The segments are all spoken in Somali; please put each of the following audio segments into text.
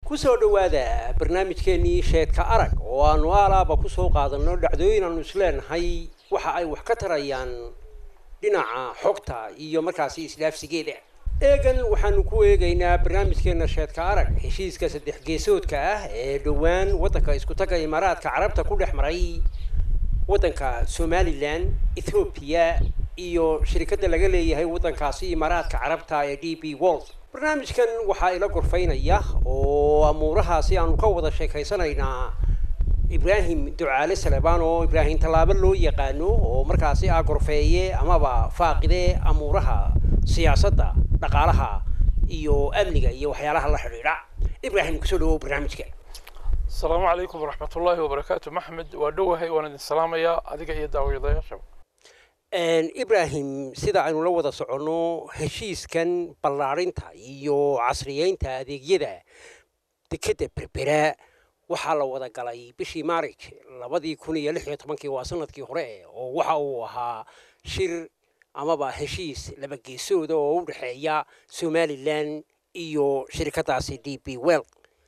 kusoo dhowaada barnaamijkeennii sheedka arag oo aanu aalaaba kusoo qaadanno dhacdooyin aanu isleenahay waxa ay wax ka tarayaan dhinaca xogta iyo markaasi isdhaafsigeeda eegan waxaanu ku eegaynaa barnaamijkeenna sheedka arag heshiiska saddex geesoodka ah ee dhowaan waddanka iskutaga imaaraadka carabta ku dhex maray waddanka somalilan ethoobiya iyo shirikadda laga leeyahay waddankaasi imaaraadka carabta ee d b world barnaamijkan waxaa ila gorfaynaya oo amuurahaasi aanu ka wada sheekaysanaynaa ibraahim ducaale salebaan oo ibraahim tallaabo loo yaqaano oo markaasi ah gorfeeye amaba faaqide amuuraha siyaasadda dhaqaalaha iyo amniga iyo waxyaalaha la xidhiidha ibraahim kusoo dhawow barnaamijka asalaamu calaykum waraxmat ullaahi wabarakaatu maxmed waa dhowahay waan idin salaamayaa adiga iyo daawadayaashaba ibraahim sida aynu la wada soconno heshiiskan ballaarinta iyo casriyeynta adeegyada dekedda berbera waxaa la wada galay bishii maarij labadii kun iyo lix iyo tobankii waa sanadkii hore oo waxa uu ahaa shir amaba heshiis laba geesooda oo u dhexeeya somalilan iyo shirikadaasi d b well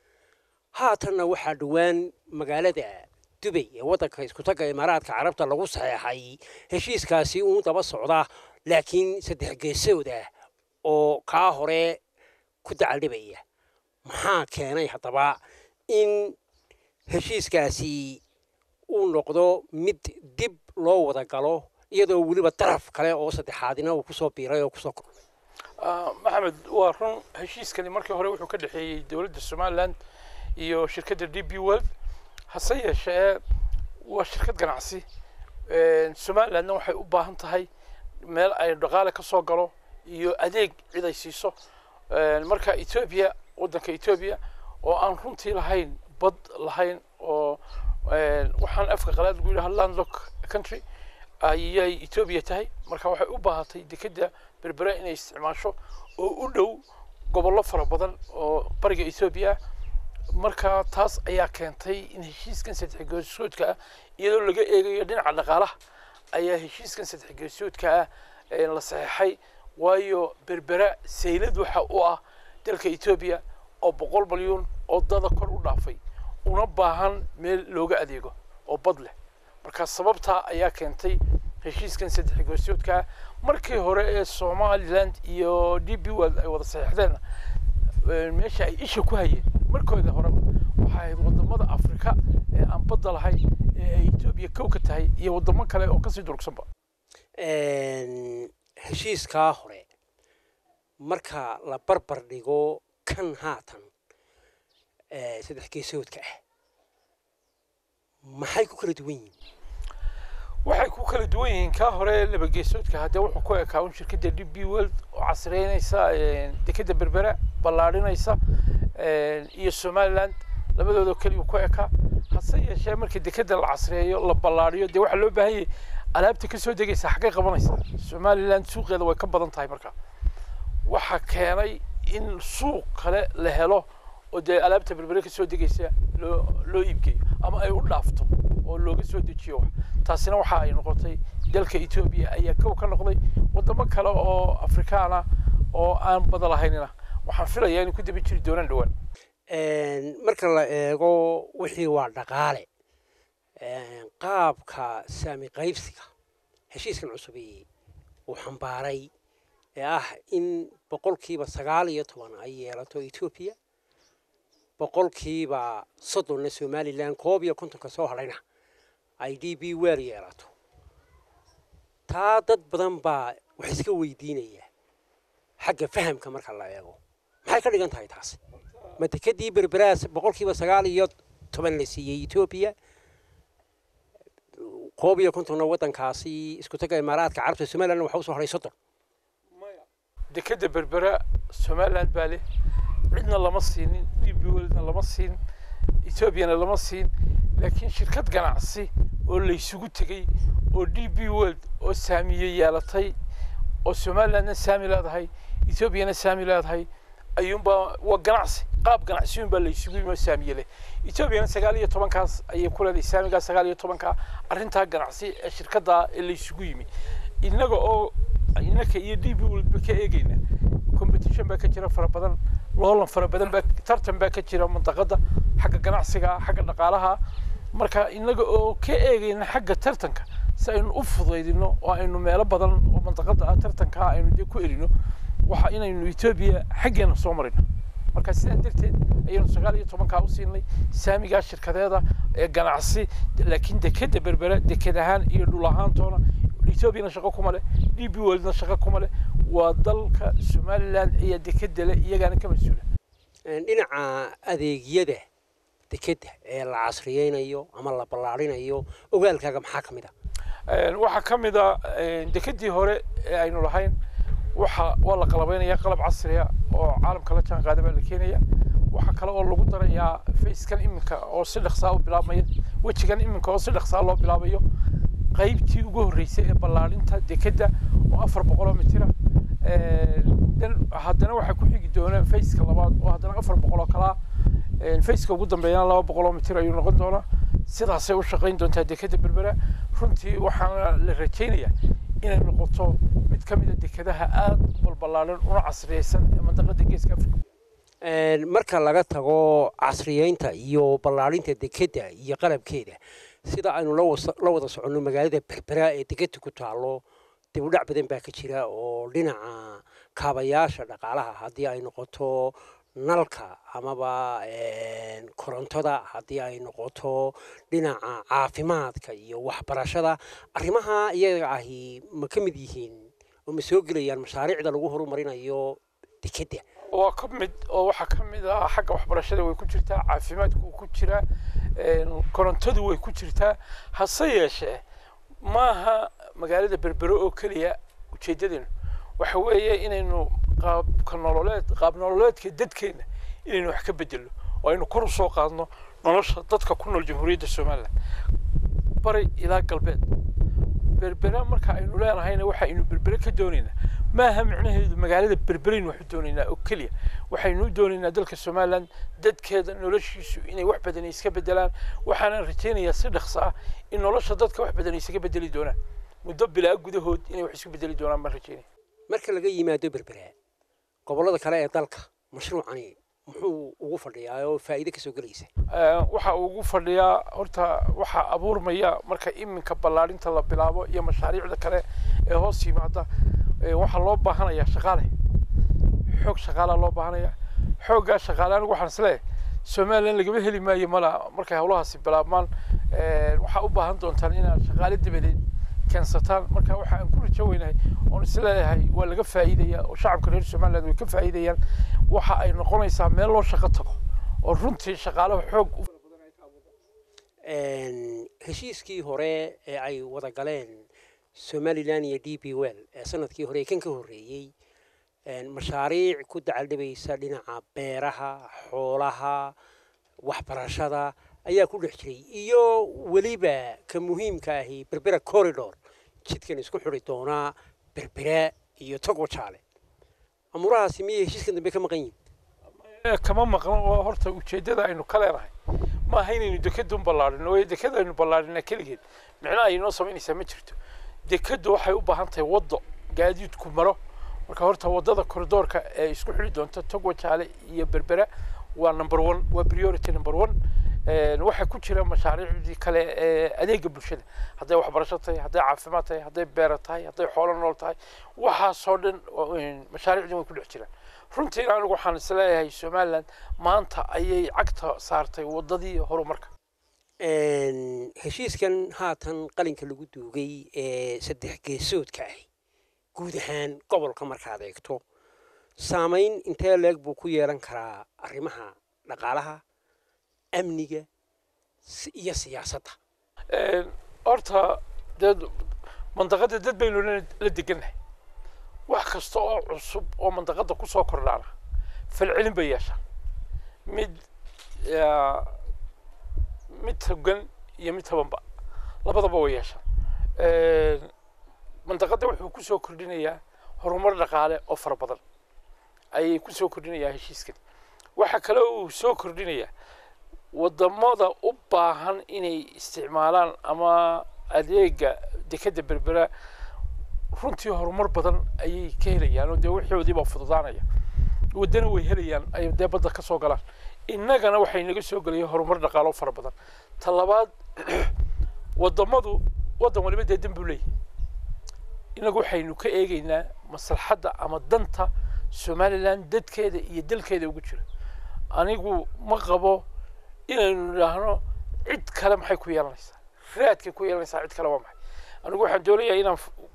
haatanna waxaa dhowaan magaalada dubay ee waddanka iskutaga imaaraadka carabta lagu saxeexay heshiiskaasi uun daba socda laakiin saddex geesooda oo kaa hore ku dacaldhibaya maxaa keenay haddaba in heshiiskaasi uu noqdo mid dib loo wada galo iyadoo weliba daraf kale oo saddexaadina uu kusoo biiray oo kusoo kornay maxamed waa run heshiiskani markii hore wuxuu ka dhexeeyey dowladda somalilan iyo shirkadda d b world hase yeeshee waa shirkad ganacsi somalilandna waxay u baahan tahay meel ay dhaqaale ka soo galo iyo adeeg cid ay siiso marka etoobiya waddanka etoobiya oo aan runtii lahayn bad lahayn oo waxaan afka qalaad lagu yidhaha landlock country ayay etoobiya tahay marka waxay u baahatay dekedda berbera inay isticmaasho oo u dhow gobollo fara badan oo bariga etoobiya marka taas ayaa keentay in heshiiskan saddex geesoodka ah iyadoo laga eegayo dhinaca dhaqaalaha ayaa heshiiskan saddex geesoodka ah la saxeexay waayo berbera saylad waxa u ah dalka etoobiya oo boqol malyuun oo dada kor u dhaafay una baahan meel looga adeego oo bad leh marka sababtaa ayaa keentay heshiiskan saddex geesoodka ah markii hore ee somaliland iyo d b world ay wada saxeexdeen meesha ay isha ku hayeen markooda horeba waxay ahayd wadamada afrika ee aan badda lahayn ee ay etoobiya kow ka tahay iyo wadamo kale oo kasii durugsanba heshiiskaa hore marka la barbar dhigo kan haatan saddex geesoodka ah maxay ku kala duwan yihiin waxay ku kala duwan yihiin kaa hore laba geesoodka haddee wuxuu ku ekaa un shirkadda d b world oo casriyeynaysa dekedda berbera ballaadhinaysa iyo somaliland labadoodoo keliya ku ekaa hase yeeshee markii dekedda la casriyeeyo la ballaadhiyo dee waxaa loo baahan yahay alaabta ka soo degaysa xaggay qabanaysa somaliland suuqeeda way ka badan tahay marka waxaa keenay in suuq kale la helo oo dee alaabta berbere ka soo degaysa loo loo iibgeeyo ama ay u dhaafto oo looga soo dejiyo wax taasina waxa ay noqotay dalka etoobiya ayaa kow ka noqday wadamo kale oo afrikaana oo aan bada lahaynina waxaan filayaa inay ku daba jiri doonaan dhowaan marka la eego wixii waa dhaqaale qaabka saami qaybsiga heshiiskan cusubi uu xambaaray ee ah in boqolkiiba sagaal iyo toban ay yeelato etoobiya boqolkiiba soddonna somalilan koob iyo kontonka soo hadhayna ay d b wel yeelato taa dad badan baa wax iska weydiinaya xagga fahamka marka la eego maxay ka dhigan tahay taasi ma dekedii berberaas boqolkiiba sagaal iyo toban la siiyey etoobiya koob iyo kontonna waddankaasi isku taga imaaraadka carabta somaliland waxa usoo hadhay soddon dekedda berbera somaliland baa leh cidna lama siinin d b worldna lama siin etoobiyana lama siin laakiin shirkad ganacsi oo laysugu tegey oo d b world oo saamiye yeelatay oo somalilandna saami leedahay etoobiyana saami leedahay ayuunbaa waa ganacsi qaab ganacsi unbaa laysugu yimi oo saamiye leh etoobiyana sagaal iyo tobankaas ayay ku leedahay saamigaa sagaal iyo tobanka arrintaa ganacsi ee shirkadda ee laysugu yimi innaga oo inaka iyo d b walba ka eegayna competition baa ka jira fara badan loolan fara badan baa tartan baa ka jira mantaqada xagga ganacsiga xagga dhaqaalaha marka inaga oo ka eegayna xagga tartanka si aynu u fudaydino oo aynu meelo badan oo mantaqada ah tartanka aynu dee ku elino waxa inaynu etoobiya xaggeena soo marino marka sidaa darteed ayaynu sagaal iyo tobankaa u siinay saamigaa shirkadeeda ee ganacsi laakiin dekeda berbera deked ahaan iyo dhul ahaantoona etoobiyana shaqo kuma leh d b worldna shaqo kuma leh waa dalka somaliland ayaa dekeda leh iyagaana ka mas-uula dhinaca adeegyada dekedda ee la casriyeynayo ama la ballaarinayo ogaalkaaga maxaa ka mid ah waxaa ka mid a dekedii hore ee aynu lahayn waxa waa la qalabeynaya qalab casriya oo caalamka la jaan qaada baa la keenaya waxaa kale oo lagu darayaa facekan iminka oo si dhaqsaa u bilaabmaya wejigan iminka oo si dhaqsaa loo bilaabayo qaybtii ugu horreysay ee ballaarinta dekedda oo afar boqoloo mitira haddana waxaa ku xigi doona faceka labaad oo haddana afar boqoloo kalaa faceka ugu dambeeyana laba boqoloo mitir ayuu noqon doonaa sidaasay u shaqayn doontaa dekeda berbera runtii waxaana la rajaynayaa inay noqoto mid ka mid a dekedaha aada u balballaaran una casriyeysan ee mandaqada geeska africa marka laga tago casriyeynta iyo ballaarinta dekedda iyo qalabkeeda sida aynu la wada soconno magaalada berbera ee degedda ku taalo dib u dhac badan baa ka jira oo dhinaca kaabayaasha dhaqaalaha haddii ay noqoto nalka amaba korontada haddii ay noqoto dhinaca caafimaadka iyo waxbarashada arrimaha iyaga ahi ma ka mid yihiin oo ma soo gelayaan mashaariicda lagu horumarinayo dekedda waa ka mid oo waxaa ka mid ah xagga waxbarashada way ku jirtaa caafimaadku wuu ku jiraa korontadu way ku jirtaa hase yeeshee maaha magaalada berbero oo keliya ujeedadeenu waxa weeye inaynu qaabka nololeed qaab nololeedka dadkeena inaynu wax ka bedelno oo aynu kor u soo qaadno nolosha dadka ku nool jamhuuriyadda somaliland bari ilaa galbeed berbera marka aynu leenahayna waxa aynu berbere ka doonaynaa maaha micnaheedu magaalada berberaynu waxu doonaynaa oo keliya waxaynu u doonaynaa dalka somaliland dadkeeda noloshiisu inay wax badan iska bedelaan waxaana rajaynayaa si dhaqso ah in nolosha dadka wax badan isaga bedeli doonaan muddo bilaa gudahood inay wax isku bedeli doonaan baan rajaynaya marka laga yimaado berbera gobollada kale ee dalka mashruucani muxuu ugu fadhiyaa oo faa'iido kasoo gelaysa waxa uu ugu fadhiyaa horta waxaa abuurmaya marka iminka ballaarinta la bilaabo iyo mashaariicda kale ee hoos yimaada waxaa loo baahanayaa shaqaale xoog shaqaalaa loo baahanaya xooggaa shaqaale anigu waxaan isleeyahay somaliland lagama heli maayo mala markay howlahaasi bilaabmaan waxaa u baahan doontaan inaad shaqaale dabadeed keensataan marka waxa aan ku rajo weynahay oon isleeyahay waa laga faa'iidaya oo shacabka reer somaliland way ka faa'iidayaan waxa ay noqonaysaa meel loo shaqo tago oo runtii shaqaalaha xoog u heshiiskii hore ee ay wada galeen somalilan iyo d b well ee sanadkii hore kan ka horreeyey mashaariic ku dacaldhibaysa dhinaca beeraha xoolaha waxbarashada ayaa ku dhex jiray iyo weliba ka muhiimka ahi berbera corridor jidkan isku xidhi doonaa berbera iyo togo jaale amuurahaasi miyay heshiiskan dambe ka maqan yihin kama maqno oo horta ujeeddada aynu ka leenahay maaha inaynu dekedun ballaadhino waayo dekeda aynu ballaadhina keligeed micnaha ay inoo samaynaysaa ma jirto dekeddu waxay u baahan tahay waddo gaadiidku maro marka horta waddada koridoorka ee isku xidhi doonta togo jaale iyo berbera waa number one waa priority number one waxaa ku jira mashaariicdii kale ee adeega bulshada hadday waxbarasho tahay hadday caafimaad tahay hadday beera tahay hadday xoolo nool tahay waxaasoo dhan mashaariicdii way ku dhex jiraan runtiina anigu waxaan isleeyahay somaliland maanta ayay cagta saartay waddadii horumarka heshiiskan haatan qalinka lagu duugay ee saddex geesoodka ah guud ahaan gobolka markaad eegto saamayn intee leeg buu ku yeelan karaa arrimaha dhaqaalaha amniga iyo siyaasadda horta dee mandaqada dad baynu la degannahay wax kasta oo cusub oo mandaqada kusoo kordhaana falcelin bay yeeshaan mid mid togan iyo mid tabanba labadaba way yeeshaan mandaqada wuxuu kusoo kordhinayaa horumar dhaqaale oo fara badan ayay kusoo kordhinayaa heshiiskan waxa kale uu soo kordhinayaa wadamada u baahan inay isticmaalaan ama adeega dekeda berbera runtii horumar badan ayay ka helayaan oo dee wixoodii baa fududaanaya waddana way helayaan ay dee badda ka soo galaan innagana waxay naga soo gelaya horumar dhaqaalo fara badan ta labaad waddamadu waddan waliba dee dan buu leeyahay innagu waxaynu ka eegaynaa maslaxadda ama danta somalilan dadkeeda iyo dalkeeda ugu jira anigu ma qabo inaynu idhaahno cid kale maxay ku yeelanaysaa raadkay ku yeelanaysaa cid kale waa maxay anigu waxaan doonayaa inaan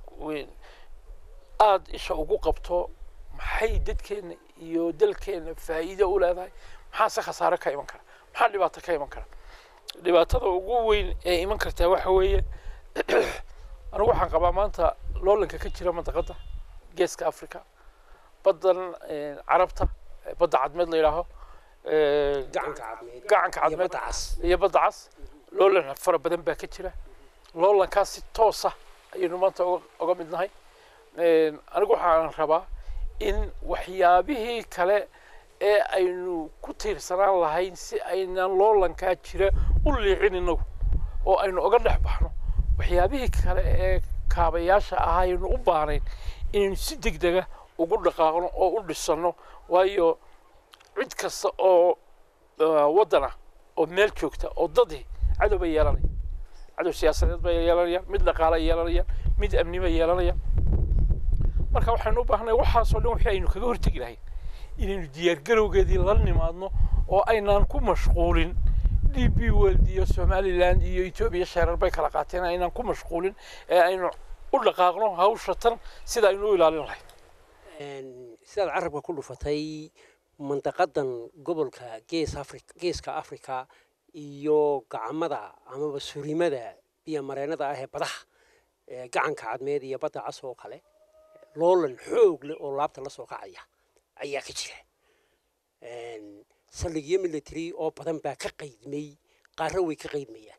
aada isha ugu qabto maxay dadkeena iyo dalkeena faa'iido u leedahay maxaase khasaare ka iman kara maxaa dhibaato ka iman kara dhibaatada ugu weyn ee iman kartaa waxa weeye anigu waxaan qabaa maanta loolanka ka jira mandaqadda geeska africa baddan carabta badda cadmeed la yidhaaho gacanka cadmeed gacanka iyo cadmeed badda cas iyo badda cas loolan fara badan baa ka jira loolankaas si toosa ayaynu maanta uga uga mid nahay anigu waxaan rabaa in waxyaabihii kale ee aynu ku tiirsanaan lahayn si aynaan loolankaa jira u liicin inagu oo aynu uga dhex baxno waxyaabihii kale ee kaabayaasha ah aynu u baahnayn inaynu si degdega ugu dhaqaaqno oo u dhisano waayo cid kasta oo uh, waddan ah oo meel joogta oo dadii cadow bay yeelanaya cadow siyaasadeed bay yeelanayaan mid dhaqaale ay yeelanayaan mid amni bay yeelanayaan marka waxaynu u baahnay waxaasoo dhan wixii aynu kaga hortegi lahayn inaynu diyaargarowgeedii la nimaadno oo aynaan ku mashquulin d b world iyo somaliland iyo etoobiya sheerar bay kala qaateen aynaan ku mashquulin ee aynu u dhaqaaqno hawsha tan sida aynu u ilaalin lahayn Een, sidaad carabka ku dhufatay mandaqadan gobolka gees afri geeska africa iyo gacmada amaba surimada biyo mareennada ah ee badaha ee gacanka cadmeed iyo badda cas oo kale loolan xoog leh oo laabta la soo kacaya ayaa ka jira Een, saldhigyo military oo badan baa ka qaydmay qaarro way ka qaydmayaan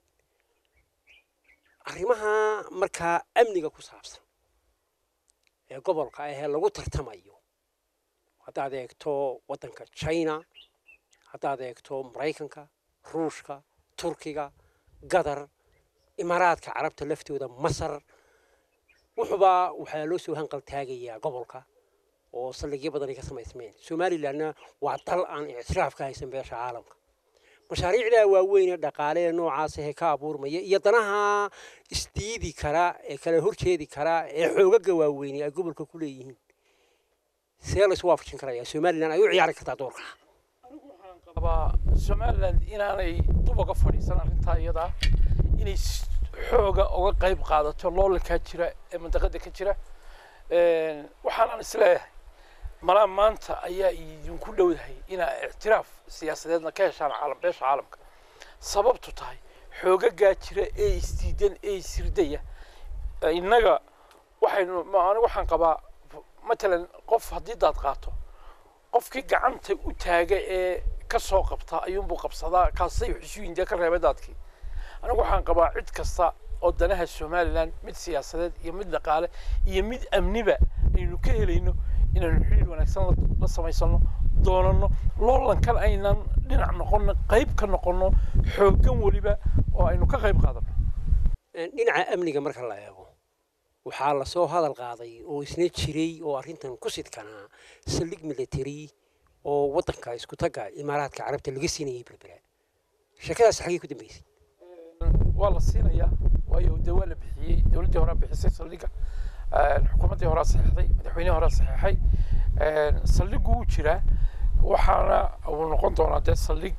arrimaha markaa amniga ku saabsan ee gobolka ah ee lagu tartamayo haddaad eegto waddanka china haddaad eegto maraykanka ruushka turkiga gadar imaaraadka carabta laftooda masar wuxuba waxaa loo soo hanqal taagayaa gobolka oo saldhigyo badan ay ka samaysmeen somalilandna waa dal aan ictiraaf ka haysan beesha caalamka mashaariicdaa waaweyn ee dhaqaale ee noocaas ahee ka abuurmaya iyo danaha isdiidi kara ee kala horjeedi kara ee xoogaga waaweyni ay gobolka ku leeyihiin see laysu waafajin karaya somaliland ay u ciyaari kartaa doorka qabaa somaliland inaanay dub uga fadhiisan arrintaa iyadaa inay s- xooga uga qayb qaadato loolankaa jira ee mandaqada ka jira waxaanaan isleeyahay malaa maanta ayaa idinku dhowdahay inaa ictiraaf siyaasadeedna ka heshaan caalam beesha caalamka sababtu tahay xoogagaa jira ee isdiidan ee isirdaya innaga waxaynu ma- anigu waxaan qabaa matalan qof haddii daad qaato qofkii gacanta u taaga ee ka soo qabta ayuunbuu qabsadaa kaasay xusuuyinde ka reebay daadkii anigu waxaan qabaa cid kasta oo danaha somaliland mid siyaasadeed iyo mid dhaqaale iyo mid amniba aynu ka helayno inaynu xiriir wanaagsan la- la samaysano doonano loolankan aynan dhinac noqono qayb ka noqono xooggan weliba oo aynu ka qayb qaadano dhinaca amniga marka la eego waxaa lasoo hadal qaaday oo isna jiray oo arrintan ku sidkanaa saldhig military oo waddanka isku tagga imaaraadka carabta laga siinayay berbera sheekadaas xaggee ku dambeysay waa la siinayaa waayo dee waa la bixiyey dowladdii horaa bixisay saldhigga xukuumaddii horaa saxeexday madaxweynihii horaa saxeexay saldhiggu wuu jiraa waxaana uu noqon doonaa dee saldhig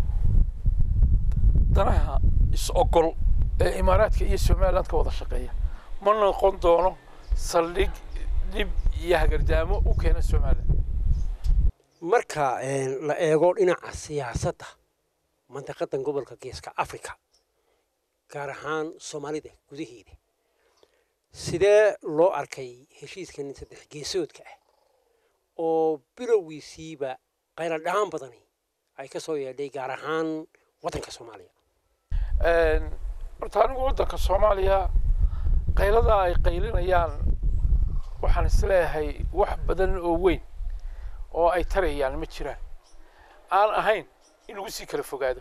danaha is-ogol ee imaaraadka iyo somaliland ka wada shaqeeya ma noqon doono saldhig dhib iyo hagardaamo u keena somaliland marka een, la eego dhinaca siyaasadda mandaqadan gobolka geeska africa gaar ahaan soomaalida gudaheeda sidee loo arkay heshiiskan saddex geesoodka ah oo bilowgiisiiba qaylo dhaan badani ay ka soo yeedhay gaar ahaan waddanka soomaaliya horta anigu waddanka soomaaliya qaylada ay qaylinayaan waxaan isleeyahay wax badan oo weyn oo ay tarayaan ma jiraan aan ahayn in lagu sii kala fogaado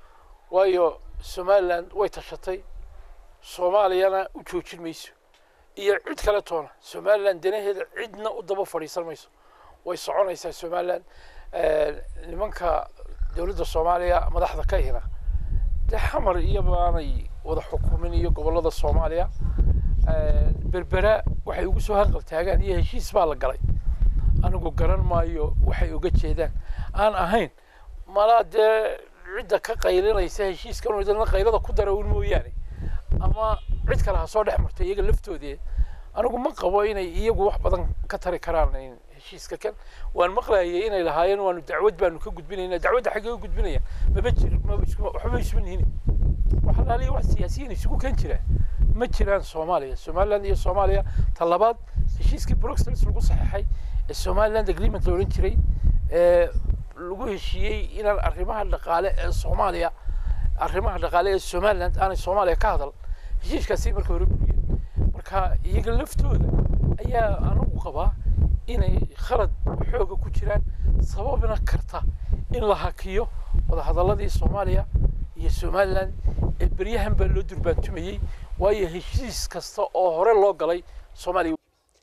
waayo somaliland way tashatay soomaaliyana u joojin mayso iyo cid kale toona somalilan danaheeda cidna u daba fadhiisan mayso way soconaysaa somalilan nimanka dowladda soomaaliya madaxda ka hina dee xamar iyo baanay wada xukumin iyo gobollada soomaaliya berbera waxay ugu soo hanqal taagaan iyo heshiis baa la galay anigu garan maayo waxay uga jeedaan aan ahayn malaa dee cidda ka qaylinaysa heshiiskan dana qaylada ku dara un mooyaane ama cid kale ha soo dhex marto iyaga laftoodee anigu ma qabo inay iyagu wax badan ka tari karaan heshiiska kan waan maqlayay inay lahaayeen waanu dacwad baanu ka gudbinayna dacwadda xaggee u gudbinayaan maba jir maba isku waxba isma nihin wax alaaliya wax siyaasiyiin isugu kan jiraan ma jiraan soomaaliya somaliland iyo soomaaliya ta labaad heshiiskii bruxelles lagu saxeexay ee somaliland agreement la odhan jiray ee lagu heshiiyey inaan arrimaha dhaqaale ee soomaaliya arrimaha dhaqaale ee somaliland aanay soomaaliya ka hadal heshiiskaasi marka hore guriyeen marka iyaga laftooda ayaa anigu qabaa inay khalad xooga ku jiraan sababna karta in la hakiyo wadahadaladii soomaaliya iyo somaliland ee beryahan baa loo durbaantumayey waayo heshiis kasta oo hore loo galay soomaaliya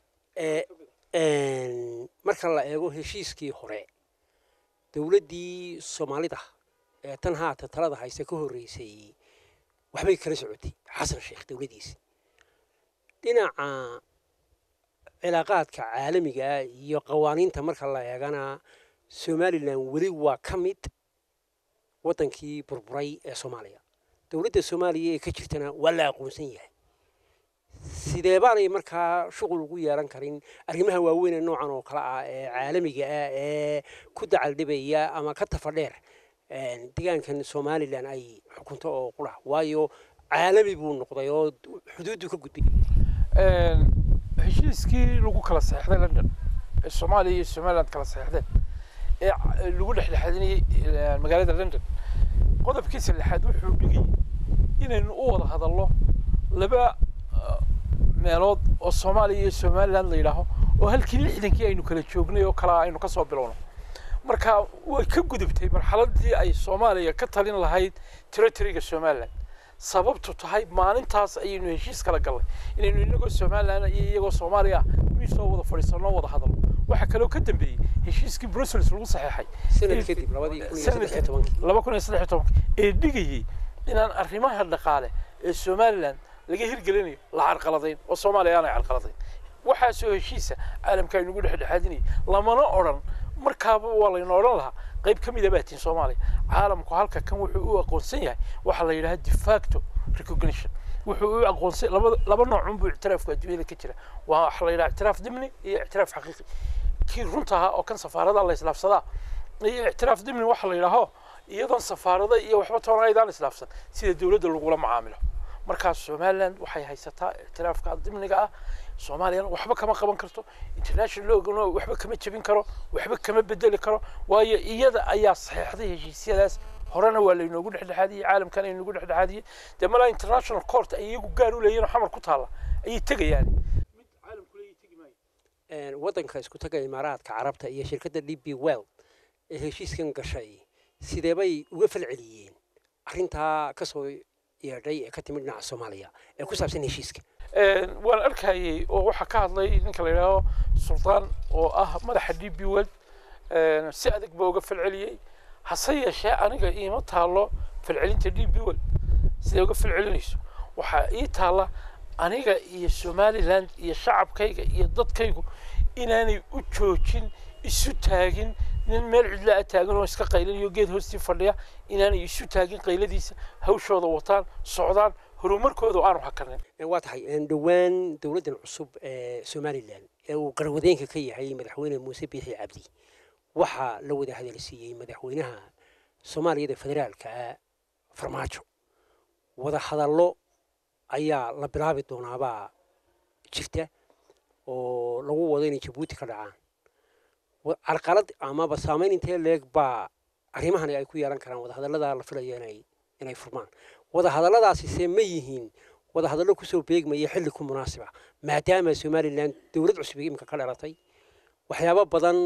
marka la eego heshiiskii hore dowladdii soomaalida ee tan haata talada hayse ka horreysay waxbay kala socotay xasan sheekh dowladdiisi dhinaca cilaaqaadka caalamiga iyo qawaaniinta marka la eegana somalilan weli waa ka mid waddankii burburay ee soomaaliya dowladda soomaaliya ee ka jirtana waa la aqoonsan yahay sidee baanay markaa shuqul ugu yeelan karin arrimaha waaweyn ee noocan oo kale ah ee caalamiga ah ee ku dacaldhibaya ama ka tafadheer deegaankan somalilan ay xukunto oo qura waayo caalami buu noqday oo xuduuddu ka gudbay heshiiskii lagu kala saxeixday london ee soomaaliya iyo somaliland kala saxeixdeen ee lagu dhexdhexaadinayay magaalada london qodobkiisa lixaad wuxuu dhigayay inaynu u wada hadalno laba meelood oo soomaaliya iyo somaliland la yidhaaho oo halkii lixdankii aynu kala joognay oo kalaa aynu ka soo bilowno marka way ka gudubtay marxaladii ay soomaaliya ka talin lahayd territoryga somaliland sababtu tahay maalintaas ayaynu heshiis kala gallay inaynu inagoo somaliland iyo iyagoo soomaaliya ah miisoo wada fadhiisanno wada hadalno waxaa kaloo ka dambeeyey heshiiskii brussels lagu saxeexay sanad kadib labadii kun iyo saddex iyo tobankii laba kun iyo saddex iyo tobankii ee dhigayey inaan arrimaha dhaqaale ee somaliland laga hirgelinayo la carqaladayn oo soomaaliya aanay carqaladayn waxaasoo heshiisa caalamka aynugu dhexdhexaadinayay lamana odhan markaaba waa layna odhan lahaa qayb ka mid a baatiin soomaaliya caalamku halka kan wuxuu u aqoonsan yahay waxaa la yidhaha de facto recognition wuxuu u aqoonsan laba laba noocun buu ictiraafku adduunyada ka jira waa waxa la yidhaha ictiraaf dimni iyo ictiraaf xaqiiqi kii runta ahaa oo kan safaarada la islaafsadaa iyo ictiraaf dimni waxa la yidhaaho iyadoon safaarada iyo waxba toona aydaan islaafsan sida dowladda lagula macaamilo markaas somaliland waxay haysataa ictiraafka dimniga ah soomaaliyana waxba kama qaban karto international logana waxba kama jebin karo waxba kama bedeli karo waayo iyada ayaa saxeexday heshiisyadaas horena waa laynoogu dhexdhexaadiyey caalamkan aynoogu dhexdhexaadiyey dee malaa international court ay iyagu gaar u leeyihin oo xamar ku taalla ayay tegayaan mid caalamku leeyahy tegi maayo waddanka isku taga imaaraadka carabta iyo shirkadda d b well ee heshiiskan gashay sidee bay uga falceliyeen arrintaa kasoo yeedhay ee ka timid dhinaca soomaaliya ee ku saabsan heshiiska waan arkayay oo waxaa ka hadlay ninka la yidhaaho sultaan oo ah madaxa d b world si adag baa uga falceliyey hase yeeshee aniga iima taalo falcelinta d b world siday uga falcelinayso waxaa ii taalla aniga iyo somaliland iyo shacabkayga iyo dadkaygu inaanay u joojin isu taagin nin meel cidla a taagan oo iska qaylinayo geed hoostii fadhiya inaanay isu taagin qayladiisa hawshooda wataan socdaan horumarkooda aanu hakanin waa tahay dhowaan dowladdan cusub ee somalilan ee uu qarwadeenka ka yahay madaxweyne muuse biixi cabdi waxaa la wada hadalsiiyey madaxweynaha soomaaliyada federaalka ah farmaajo wada hadallo ayaa la bilaabi doonaabaa jirta oo lagu wado inay jabuuti ka dhacaan carqalad amaba saamayn intee leeg baa arrimahani ay ku yeelan karaan wadahadallada la filayo inay inay furmaan wadahadalladaasi se ma yihiin wadahadallo kusoo beegmaya xilli ku munaasiba maadaama somalilan dowlad cusub imika ka dhalatay waxyaabo badan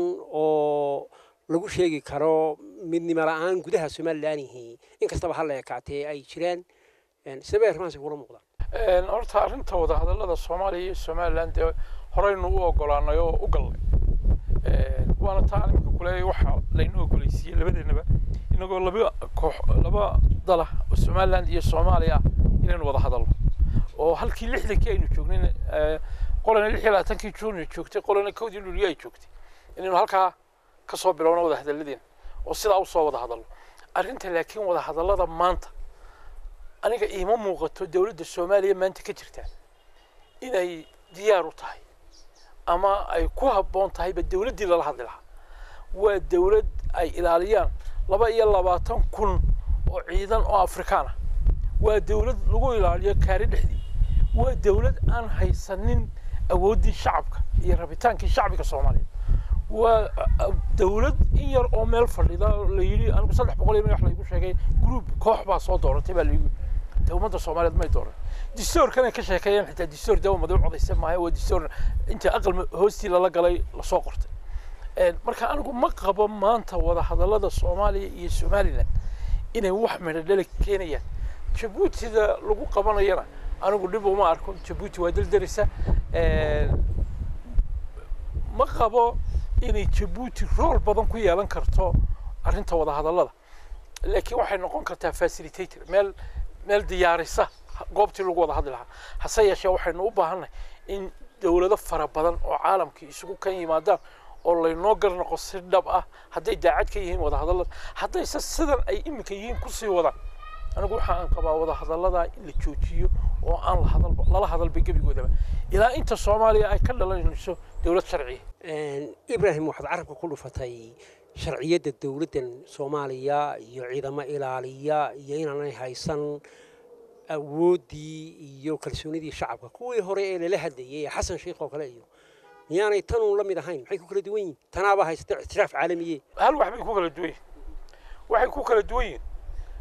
oo lagu sheegi karo midnimo la-aan gudaha somalilanihii inkastaba ha la ekaatee ay jiraan sidee bay arrimahaasi kula muuqdaan horta arrinta wadahadallada soomaaliya iyo somaliland dee horeynu u ogolaanay oo u galnay waana taa animka kuleeyahay waxa laynu ogoleysiiyey labadeenaba inagoo laba koox laba dala oo somaliland iyo soomaaliya ah inaynu wada hadalno oo halkii lixdankii aynu joognin qolana lix iyo labaatankii juun joogtay qolana kowdii luliyo ay joogtay inaynu halkaa ka soo bilowno wada hadalladeena oo sidaa usoo wada hadalno arrinta laakiin wada hadallada maanta aniga iima muuqato dowladda soomaaliya maanta ka jirta inay diyaar u tahay ama ay ku habboon tahayba dowladdii lala hadli lahaa waa dowlad ay ilaaliyaan laba iyo labaatan kun oo ciidan oo afrikaan ah waa dowlad lagu ilaaliyo kaari dhexdii waa dowlad aan haysanin awooddii shacabka iyo rabitaankii shacbiga soomaaliya waa dowlad in yar oo meel fadhida la yidhi anigu saddex boqol iyo wax laygu sheegay group koox baa soo dooratay baa laygu dee ummadda soomaaliyeed may dooran distoorkanay ka sheekeeyeen xitaa distoor dawa madow codaysa maayo waa distoor inta aqal hoostii lala galay lasoo qortay marka anigu ma qabo maanta wada hadallada soomaaliya iyo somaliland inay wax midho dhali keenayaan jabuutida lagu qabanayana anigu dhib uma arko jabuuti waa daldarisa ma qabo inay jabuuti rool badan ku yeelan karto arrinta wada hadallada laakiin waxay noqon kartaa facilitator meel meel diyaarisa goobtii lagu wada hadli lahaa hase yeeshee waxaynu u baahannahay in dowlado fara badan oo caalamkii isugu kan yimaadaan oo laynoo garnoqo si dhab ah hadday daacad ka yihiin wada hadallada haddayse sidan ay iminka yihiin kusii wadaan anigu waxa aan qabaa wada hadallada in la joojiyo oo aan la hadalba lala hadalba gebigoodaba ilaa inta soomaaliya ay ka dhalanayso dowlad sharciya ibraahim waxaad carabka ku dhufatay sharciyadda dowladdan soomaaliya iyo ciidamo ilaaliya iyo inaanay haysan awooddii iyo kalsoonidii shacabka kuwii hore ee lala hadlayay ee xasan sheikh oo kale iyo miyaanay tanuun la mid ahayn maxay ku kala duwan yihin tanaabaa haysata ictiraaf caalamiye hal wax bay ku kala duwan yihin waxay ku kala duwan yihin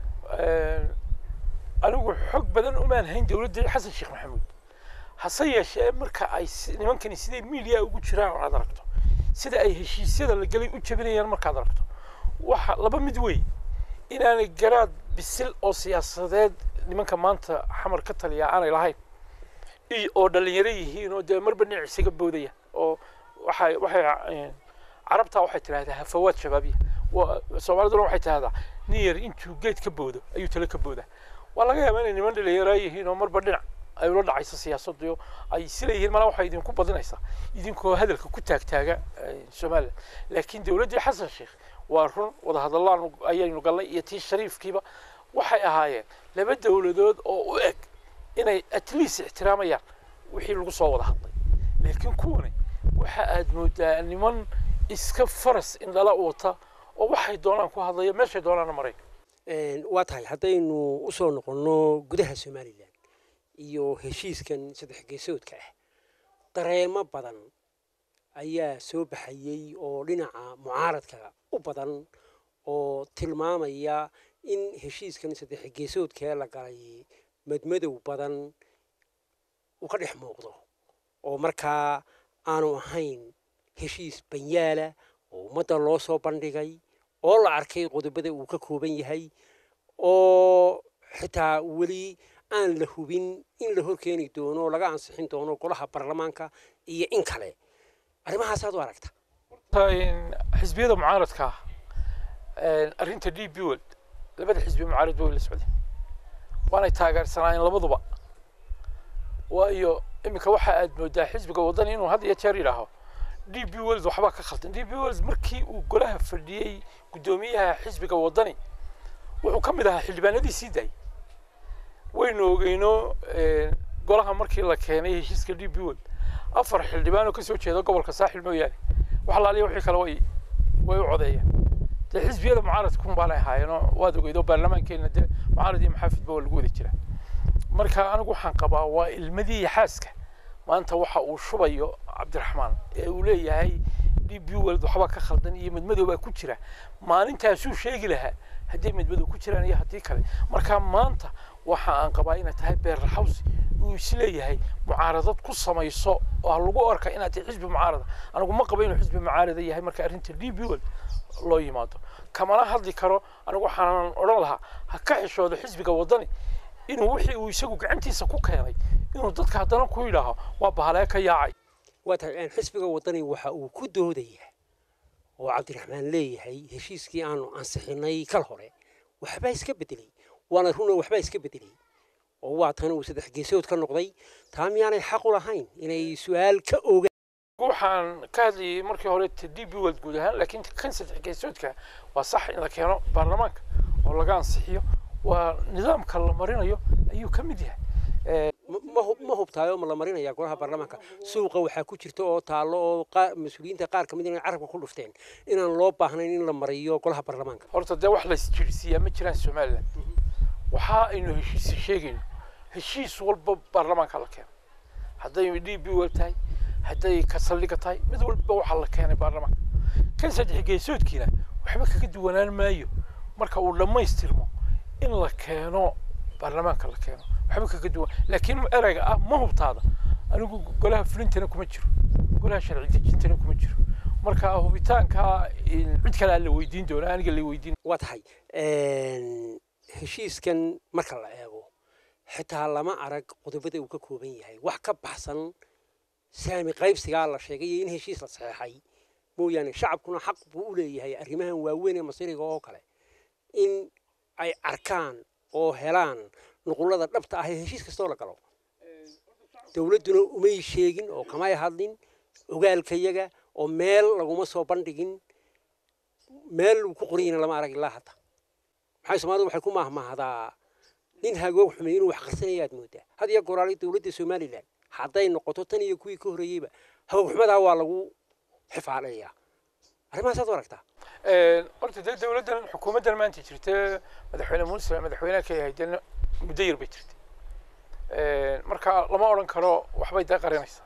anigu xog badan umaan hayn dowladda xasan sheekh maxamuud hase yeeshee marka ay nimankani siday miidiya ugu jiraan oo aad aragto sida ay heshiisyada la gelay u jabinayaan markaad aragto waxa laba mid wey inaanay garaad bisil oo siyaasadeed nimanka maanta xamar ka taliya aanay lahayn oo dhalinyaro yihiin oo dee marba dhinac isaga boodaya oo waxay waxay carabtaa waxay tidhahdaa hafawaad shabaabiya soomaaliduna waxay tidhahdaa nin yar intuu geed ka boodo ayuu tale ka boodaa waa laga yaabaa inay niman dhalinyaraa yihiin oo marba dhinac ay ula dhacayso siyaasaddu ay sileeyihiin malaa waxay idinku badinaysaa idinkoo hadalka ku taagtaaga somaliland laakiin dowladdii xasan sheekh waa run wadahadallaan ayaynu galnay iyo tii shariifkiiba waxay ahaayeen laba dowladood oo u eg inay at least ixtiraamayaan wixii lagu soo wada hadlay laakiin kuwani waxa aad moodaa niman iska faras indhala wata oo waxay doonaan ku hadlaya meeshay doonaana maray waa tahay haddaynu usoo noqonno gudaha somalilan iyo heshiiskan saddex geesoodka ah dareemo badan ayaa soo baxayey oo dhinaca mucaaradka u badan oo tilmaamaya in heshiiskan saddex geesoodkee la galay madmadow badan uu ka dhex muuqdo oo markaa aanu ahayn heshiis banyaala oo ummadda loo soo bandhigay oo la arkay qodobada uu ka kooban yahay oo xitaa weli aan la hubin in la horkeeni doono oo laga ansixin doono golaha baarlamaanka iyo in kale arrimahaasaad u aragta xisbiyada mucaaradka ah arrinta d b world labada xisbi mucaarad way la socdeen waanay taageersanaayeen labaduba waayo iminka waxa aad moodaa xisbiga waddani inuu had iyo jeer yidhaaho d b world waxbaa ka khaldan d b world markii uu golaha fadhiyey guddoomiyaha xisbiga waddani wuxuu ka mid ahaa xildhibaanadii sii daayay waynu ogeyno golaha markii la keenay heshiiska d b world afar xildhibaan oo kasoo jeeda gobolka saaxil mooyaane wax laaliya wixii kale way way u codeeyeen dee xisbiyada mucaaradkun baanay ahaayeenoo waad ogeydo baarlamaankeena dee mucaarad iyo maxaafidba waa lagu wada jiraa marka anigu waxaan qabaa waa ilmadii iyo xaaska maanta waxa uu shubayo cabdiraxmaan ee uu leeyahay d b world waxbaa ka khaldan iyo madmadow baa ku jira maalintaasuu sheegi lahaa haddii madmadow ku jiraan iyo haddii kale marka maanta waxa aan qabaa inay tahay beerlaxawsi uu isleeyahay mucaaradad ku samayso oo ha lagu arka inaad tahay xisbi mucaarada anigu ma qabo inuu xisbi mucaarada yahay marka arrinta d b world loo yimaado kamana hadli karo anigu waxaanan odhan lahaa ha ka xishoodo xisbiga waddani inuu wixii uu isagu gacantiisa ku keenay inuu dadka haddana ku yidhaaho waa bahalee ka yaacay waa tahay xisbiga waddani waxa uu ku doodayaa oo cabdiraxmaan leeyahay heshiiskii aanu ansixinay kal hore waxbaa iska bedelay waana runa waxbaa iska bedelay oo waa tan uu saddex geesood ka noqday taa miyaanay xaq u lahayn inay su-aal ka ogaan waxaan ka hadlayay markii hore t d b world guud ahaan laakiin kan saddex geesoodka waa sax in la keeno baarlamaanka oo laga ansixiyo waa nidaamka la marinayo ayuu ka mid yahay ma hubtaayo ma la marinaya golaha baarlamaanka suuqa waxaa ku jirta oo taallo oo mas-uuliyiinta qaar kamid inay carabka ku dhufteen inaan loo baahnayn in la mariyo golaha baarlamaanka horta dee wax laysjirsiiyaa ma jiraan somalilan waxa aynu heshiisa sheegayno heshiis walba baarlamaanka la keeno hadday d b world tahay hadday ka saldhiga tahay mid walba waxaa la keenay baarlamaanka kan saddex geesoodkiina waxba kaga duwanaan maayo marka uu dhammaystirmo in la keeno baarlamaanka la keeno waxba kaga duwan laakiin ereyga ah ma hubtaada anigu golaha fulintana kuma jiro golaha sharci dejintana kuma jiro marka hubitaanka cid kale aan la weydiin doona aniga la weydiin waa tahay heshiiskan marka la eego xitaa lama arag qodobada uu ka kooban yahay wax ka baxsan saami qaybsigaa la sheegay iyo in heshiis la saxeexay mooyaane shacabkuna xaq buu u leeyahay arrimahan waaweyn ee masiriga oo kale in ay arkaan oo helaan nuqullada dhabta ah ee heshiis kastoo la galo dowladduna umay sheegin oo kamay hadlin ogaalkayaga oo meel laguma soo bandhigin meel uu ku qoranyina lama arag ilaa hadda maxay soomaalidu waxay ku mahmahdaa nin hagoog xumay inuu wax qarsanayaad moodaa had iyo goraali dowladda somalilan hadday noqoto tan iyo kuwii ka horreeyeyba hagoog xumadaa waa lagu xifaaleeyaa arrimahaasaad u aragtaa horta dee dowladdan xukuumaddan maanta jirta madaxweyne muuse madaxweynaha ka yahay dee muddo yar bay jirtay marka lama odhan karo waxbay dee qarinaysaa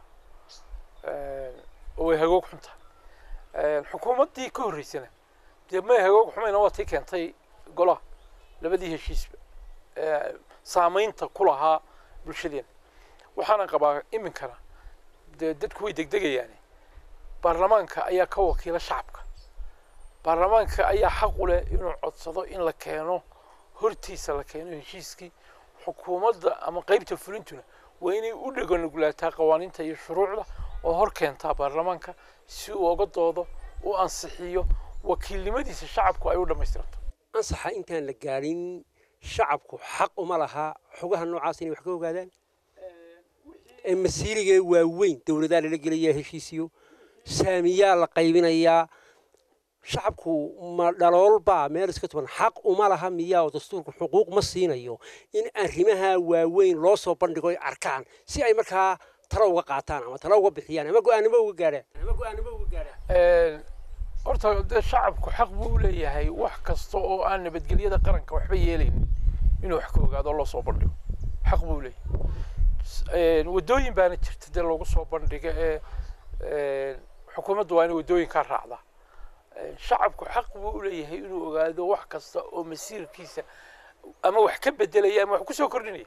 oo way hagoog xuntaa xukuumaddii ka horreysana dee may hagoog xumayna waa tii keentay golaha labadii heshiisba saamaynta ku lahaa bulshadeena waxaana qabaa iminkana dee dadku way degdegayaane baarlamaanka ayaa ka wakiila shacabka baarlamaanka ayaa xaq u leh inuu codsado in la keeno hortiisa la keeno heshiiskii xukuumadda ama qeybta fulintuna waa inay u dheganugulaataa qawaaniinta iyo shuruucda oo hor keentaa baarlamaanka si uu oga doodo u ansixiyo wakiilnimadiisa shacabku ay u dhammaystiranto ansaxa intaan la gaadhin shacabku xaq uma laha xogaha noocaas inay wax ka ogaadaan ee masiirigee waaweyn dowladaa lala gelayaa heshiisiyo saamiyaa la qaybinayaa shacabku ma dhaloolbaa meel iska tuban xaq uma laha miyaa oo dastuurku xuquuq ma siinayo in arrimaha waaweyn loo soo bandhigo ay arkaan si ay markaa talo uga qaataan ama talo uga bixiyaan ama go-aanimo uga gaadhaan ama go-aanimo uga gaadhaan horta dee shacabku xaq buu leeyahay wax kasta oo aan nabadgelyada qaranka waxba yeelaynin inuu wax ka ogaado oo loo soo bandhigo xaq buu leeyahay waddooyin baana jirta dee loogu soo bandhiga ee xukuumaddu waa inay waddooyinkaa raacdaa shacabku xaq buu u leeyahay inuu ogaado wax kasta oo masiirkiisa ama wax ka bedelaya ama wax ku soo kordhinaya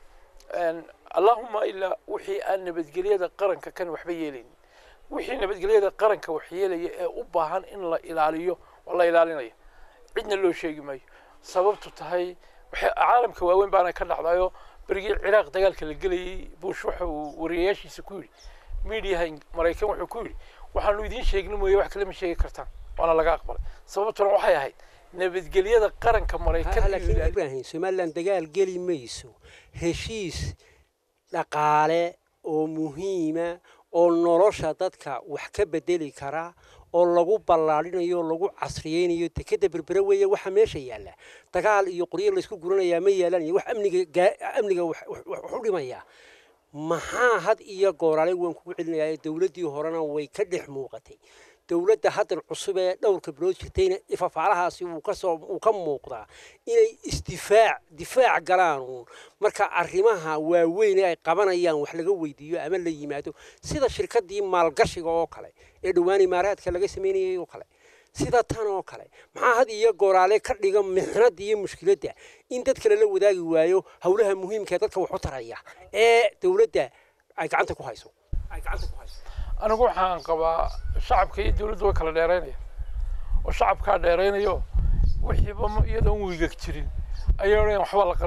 allahuma ilaa wixii aan nabadgelyada qaranka kan waxba yeelaynin wixii nabadgelyada qaranka wax yeelaya ee u baahan in la ilaaliyo waa la ilaalinaya cidna loo sheegi maayo sababtu tahay waxay caalamka waaweyn baana ka dhacdayo berigii ciraaq dagaalka la gelayay bush waxa uu wariyayaashiisa ku yidhi miidiyaha maraykan wuxuu ku yidhi waxaanu idiin sheegni mooye wax kale ma sheegi kartaan waana laga aqbalay sababtuna waxay ahayd nabadgelyada qaranka maraykan laakiin ibrahim somalilan dagaal geli mayso heshiis dhaqaale oo muhiima oo nolosha dadka wax ka bedeli kara oo lagu ballaadhinayo oo lagu casriyeynayo dekeda berbere weeye waxa meesha yaalla dagaal iyo qoryo laysku guranayaa ma yaalaan iyo wax amniga amniga wax u dhimaya maxaa had iyo gooraale waan kugu celinayaa dowladdii horena way ka dhex muuqatay dowladda haddan cusub ee dhowrka bilood jirtayna ifafaalahaasi wuu kasoo wuu ka muuqdaa inay isdifaac difaac galaan uun marka arrimaha waaweyn ee ay qabanayaan wax laga weydiiyo ama la yimaado sida shirkaddii maalgashiga oo kale ee dhowaan imaaraadka laga sameynayay oo kale sida tan oo kale maxaa had iyo gooraale ka dhiga mixnada iyo mushkiladda in dadka lala wadaagi waayo howlaha muhiimka ee dadka wax u taraya ee dowladda ay gacanta ku hayso ay gacanta ku hayso anigu waxaan qabaa shacabka iyo dowladdu way kala dheeraynaya oo shacabkaa dheeraynayo wixiiba iyadoon wiigag jirin ayaa odhan waxbaa la qarinaya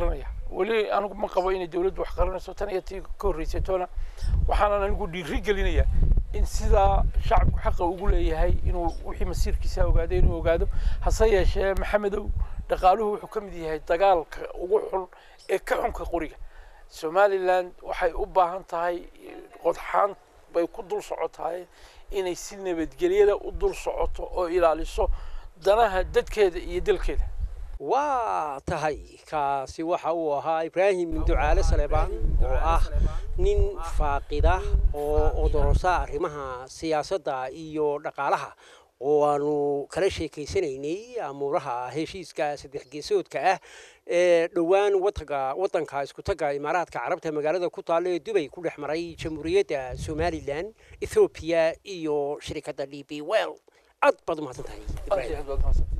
weli anigu ma qabo inay dowladdu wax qaranayso tan iyo tii ka horreysay toona waxaanan anigu dhiiri gelinayaa in sidaa shacabku xaqa ugu leeyahay inuu wixii masiirkiisa ogaado inuu ogaado hase yeeshee maxamedow dhaqaaluhu wuxuu ka mid yahay dagaalka ugu xun ee ka xunka qoriga somaliland waxay u baahan tahay qodxaan bay ku dul socotahay inay si nabadgelyada u dul socoto oo ilaaliso danaha dadkeeda iyo dalkeeda waa tahay kaasi waxa uu ahaa ibraahim ducaale saleebaan oo ah nin faaqida oo odorosa arrimaha siyaasadda iyo dhaqaalaha oo aanu kala sheekaysanaynay amuuraha heshiiska saddex geesoodka ah ee dhowaan wadanka wadanka iskutaga imaaraadka carabta magaalada ku taalla ee dubay ku dhex maray jamhuuriyadda somalilan ethoobiya iyo shirikadda d b well aad baad umahadsan tahay aad iyo aad baad mahadsantahay